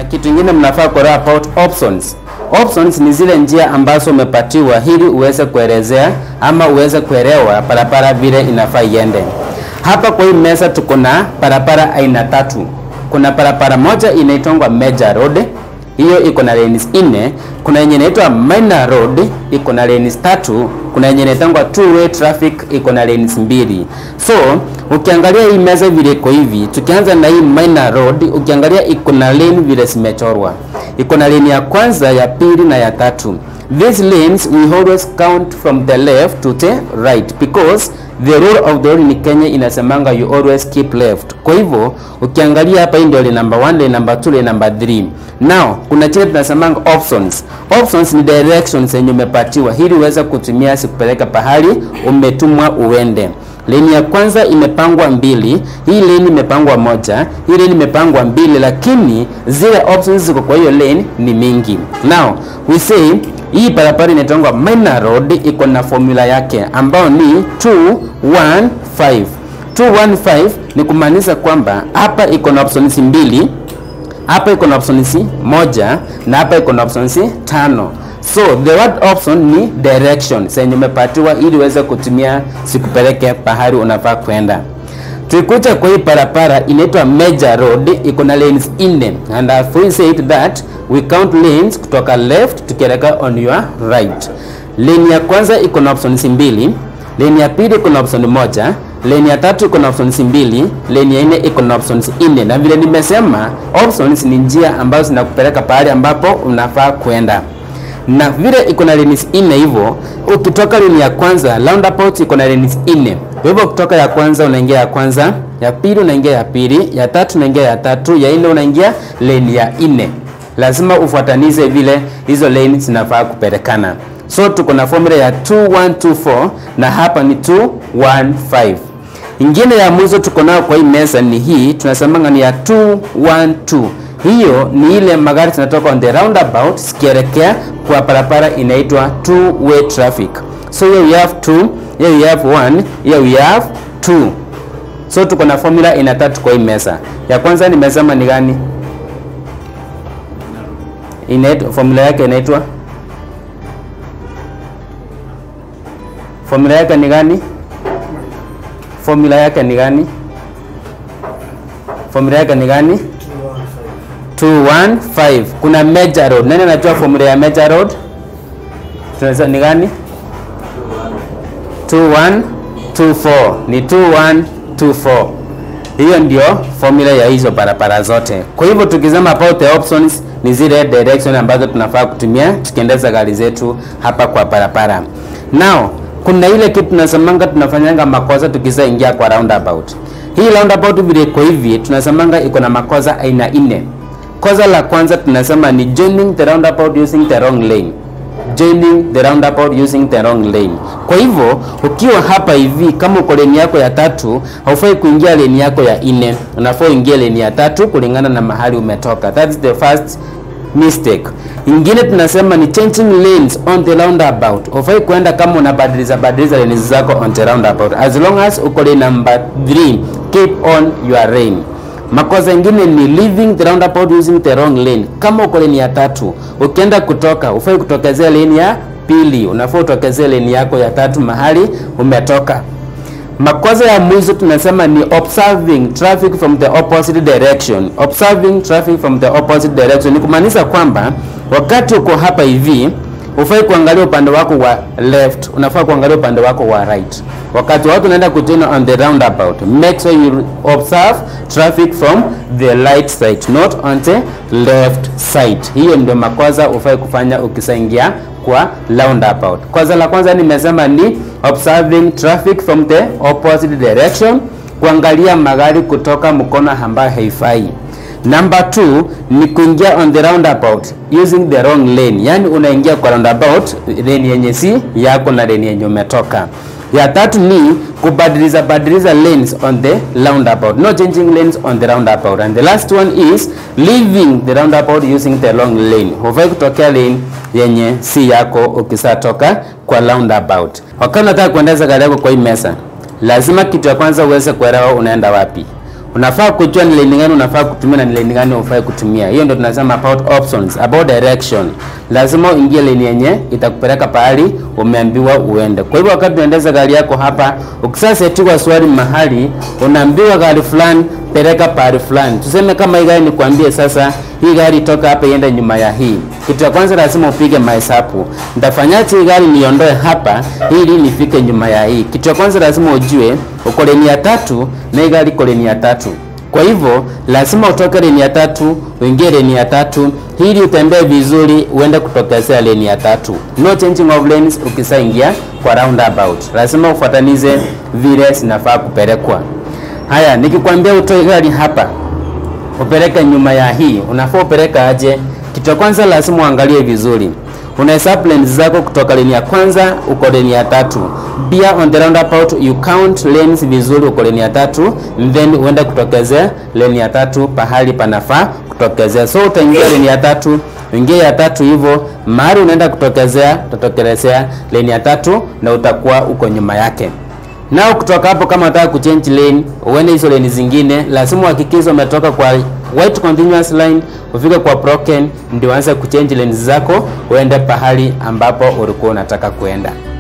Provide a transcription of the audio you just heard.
kitu kingine mnafaa kuelewa about options. Options ni zile njia ambazo umepatiwa ili uweze kuelezea ama uweze kuelewa barabara vile inafaa iende. Hapa kwa hii meza tuko na barabara aina tatu. Kuna barabara moja inaitwa major road, hiyo iko na lanes nne. Kuna yenye inaitwa minor road iko na lanes tatu. Kuna yenye inaitwa two way traffic iko na lanes mbili. So ukiangalia hii meza vile iko hivi, tukianza na hii minor road, ukiangalia iko na lane vile zimechorwa, iko na lane ya kwanza, ya pili na ya tatu. These lanes we always count from the left to the right because the rule of the road in Kenya inasemanga you always keep left. Kwa hivyo ukiangalia hapa, hii ndio lane number 1, lane number 2, lane number 3. Now kuna chile tunasemanga options. Options ni directions yenye umepatiwa ili uweze kutumia sikupeleka pahali umetumwa uende. Lane ya kwanza imepangwa mbili, hii lane imepangwa moja, hii lane imepangwa mbili, lakini zile options ziko kwa hiyo lane ni mingi. Now we say hii barabara inaitwa minor road, iko na formula yake ambayo ni 215. 215 ni kumaanisha kwamba hapa iko na options mbili, hapa iko na options moja na hapa iko na options tano. So the word option ni direction zenye umepatiwa ili uweze kutumia sikupeleke pahali unafaa kwenda. Tukikuja kwa hii barabara inaitwa major road, iko na lanes nne and I've said that we count lanes kutoka left tukielekea on your right. Lane ya kwanza iko na options mbili, lane ya pili iko na option moja, lane ya tatu iko na options mbili, lane ya nne iko na options nne. Na vile nimesema, options ni njia ambazo zinakupeleka pahali ambapo unafaa kwenda na vile iko na lanes nne hivyo, ukitoka lane ya kwanza roundabout iko na lanes nne. Kwa hivyo kutoka ya kwanza unaingia ya kwanza, ya pili unaingia ya pili, ya tatu unaingia ya tatu, ya nne unaingia lane ya nne. Lazima ufuatanize vile hizo lane zinafaa kupelekana. So tuko na formula ya 2124 na hapa ni 215. Ingine ya mwisho tuko nayo kwa hii meza ni hii, tunasemanga ni ya 212 hiyo ni ile magari zinatoka on the roundabout zikielekea kwa barabara inaitwa two way traffic. So here we have two, here we have one, here we have two. So tuko na formula ina tatu kwa hii meza. Ya kwanza nimesema ni gani? Inaitwa formula yake inaitwa formula yake ni gani? Formula yake ni gani? Formula yake ni gani? 215. Kuna major road. Nani anajua formula ya major road? Tunaweza ni gani? 2124. Ni 2124. Hiyo ndio formula ya hizo barabara zote. Kwa hivyo tukisema about the options ni zile direction ambazo tunafaa kutumia tukiendesha gari zetu hapa kwa barabara. Now, kuna ile kitu tunasemanga tunafanyanga makosa tukisaingia kwa roundabout. Hii roundabout vile iko hivi tunasemanga iko na makosa aina nne. Kosa la kwanza tunasema ni joining the roundabout using the wrong lane. Joining the roundabout using the wrong lane. Kwa hivyo ukiwa hapa hivi, kama uko lane yako ya tatu, haufai kuingia lane yako ya nne, unafaa uingie lane ya tatu kulingana na mahali umetoka. That's the first mistake. Ingine tunasema ni changing lanes on the roundabout. Hufai kwenda kama unabadiliza badiliza lanes zako on the roundabout. As long as uko lane number 3, keep on your lane. Makosa ingine ni leaving the roundabout using the wrong lane. Kama uko lane ya tatu, ukienda kutoka, ufai kutokezea lane ya pili, unafaa utokezee lane yako ya tatu mahali umetoka. Makosa ya mwisho tunasema ni observing traffic from the opposite direction. Observing traffic from the opposite direction ni kumaanisha kwamba wakati uko hapa hivi ufai kuangalia upande wako wa left, unafaa kuangalia upande wako wa right. Wakati watu wanaenda kujoin on the roundabout, make sure you observe traffic from the right side, not on the left side. Hiyo ndio makosa ufai kufanya ukisaingia kwa roundabout. Kosa la kwanza nimesema ni observing traffic from the opposite direction, kuangalia magari kutoka mkono ambayo haifai. Number 2 ni kuingia on the roundabout using the wrong lane, yani unaingia kwa roundabout lane yenye si yako na lane yenye umetoka. Ya tatu ni kubadiliza badiliza lanes on the roundabout, no changing lanes on the roundabout. And the last one is leaving the roundabout using the wrong lane. Hufai kutokea lane yenye si yako ukisatoka kwa roundabout. Wakati unataka kuendesha gari yako kwa hii mesa, lazima kitu ya kwanza uweze kuelewa unaenda wapi. unafaa kujua ni lane gani unafaa kutumia na ni lane gani ufai kutumia. Hiyo ndio tunasema about options, about direction. Lazima uingie lane yenye itakupeleka pahali umeambiwa uende. Kwa hivyo wakati unaendesha gari yako hapa, ukisasetiwa swali mahali, unaambiwa gari fulani peleka pahali fulani. Tuseme kama hii gari nikwambie sasa, hii gari toka hapa iende nyuma ya hii. Kitu cha kwanza lazima upige mahesabu. Nitafanyaje hii gari niondoe hapa ili nifike nyuma ya hii? Kitu cha kwanza lazima ujue uko leni ya tatu na hii gari iko leni ya tatu. Kwa hivyo lazima utoke leni ya tatu uingie leni ya tatu ili utembee vizuri, uende kutokezea leni ya tatu. No changing of lanes ukisaingia kwa roundabout, lazima ufuatanize vile zinafaa kupelekwa. Haya, nikikwambia utoe gari hapa upeleke nyuma ya hii, unafaa upeleka aje? Kitu cha kwanza lazima uangalie vizuri, unahesabu lanes zako kutoka lane ya kwanza uko lane ya tatu. Pia on the roundabout you count lanes vizuri, uko lane ya tatu, then uende kutokezea lane ya tatu pahali panafaa kutokezea. So utaingia lane ya tatu, uingie ya tatu hivyo, mahali unaenda kutokezea utatokelezea lane ya tatu na utakuwa uko nyuma yake. Nao kutoka hapo, kama unataka kuchange lane uende hizo lane zingine, lazima uhakikishe umetoka kwa white continuous line ufike kwa broken, ndio uanze kuchange lanes zako uende pahali ambapo ulikuwa unataka kuenda.